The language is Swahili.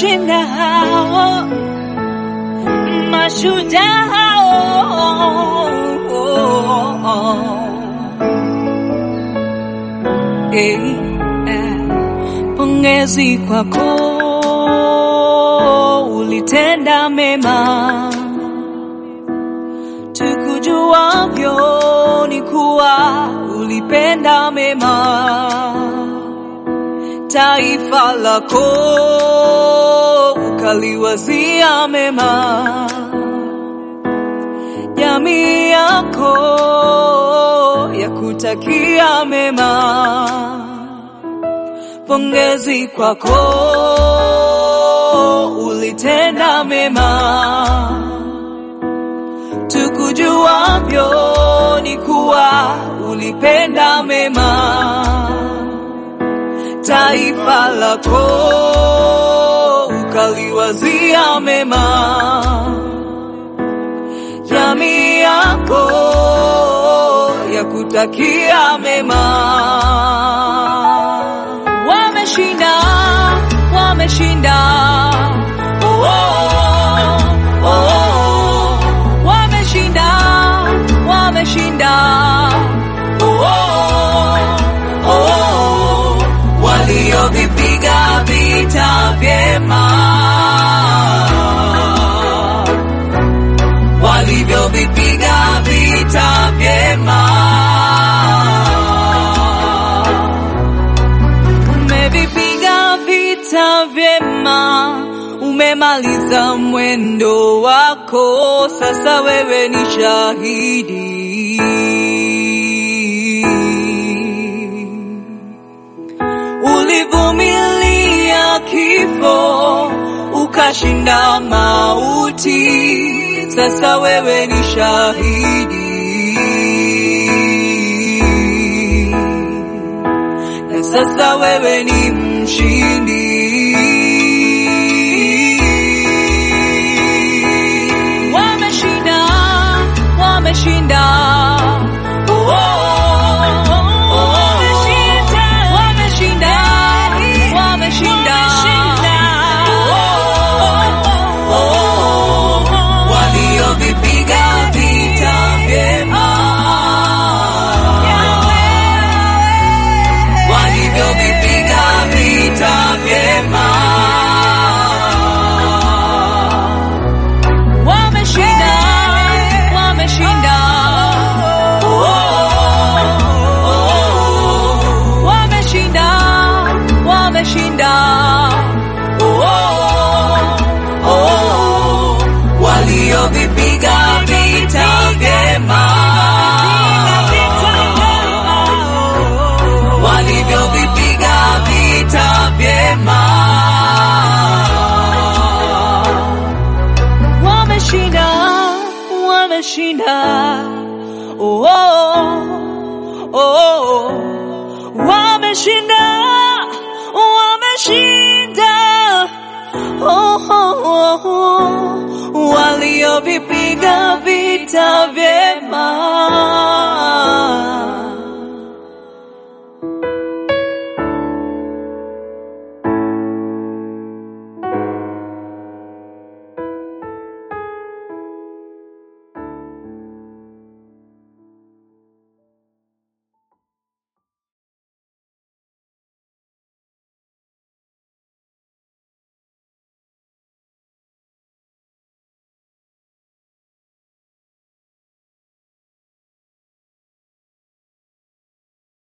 wameshinda hao mashujaa hao. Eh, eh, pongezi kwako, ulitenda mema tukujuavyo ni kuwa ulipenda mema taifa lako ukaliwazia mema jamii yako ya kutakia mema pongezi kwako ulitenda mema tukujuavyo ni kuwa ulipenda mema taifa lako ukaliwazia mema jamii yako ya kutakia mema wameshinda wameshinda oh, oh, oh. wameshinda wameshinda oh, oh, oh. waliovipiga vita vyema walivyovipiga vita vyema umevipiga vita vyema umemaliza mwendo wako sasa wewe ni shahidi ulivumilia kifo ukashinda mauti, sasa wewe ni shahidi na sasa wewe ni mshindi. Wameshinda, wameshinda. Oh, oh, oh, oh. Wameshinda, wameshinda, wameshinda. Oh, oh, oh. Waliovipiga vita vyema walivyovipiga vita vyema wameshinda wameshinda Oh, oh, oh. wameshinda wameshinda Oh, oh, oh. waliovipiga vita vyema walivyovipiga vita vyema wameshinda wameshinda oh, oh, oh. wameshinda wameshinda oh, oh, oh, oh. waliovipiga vita vyema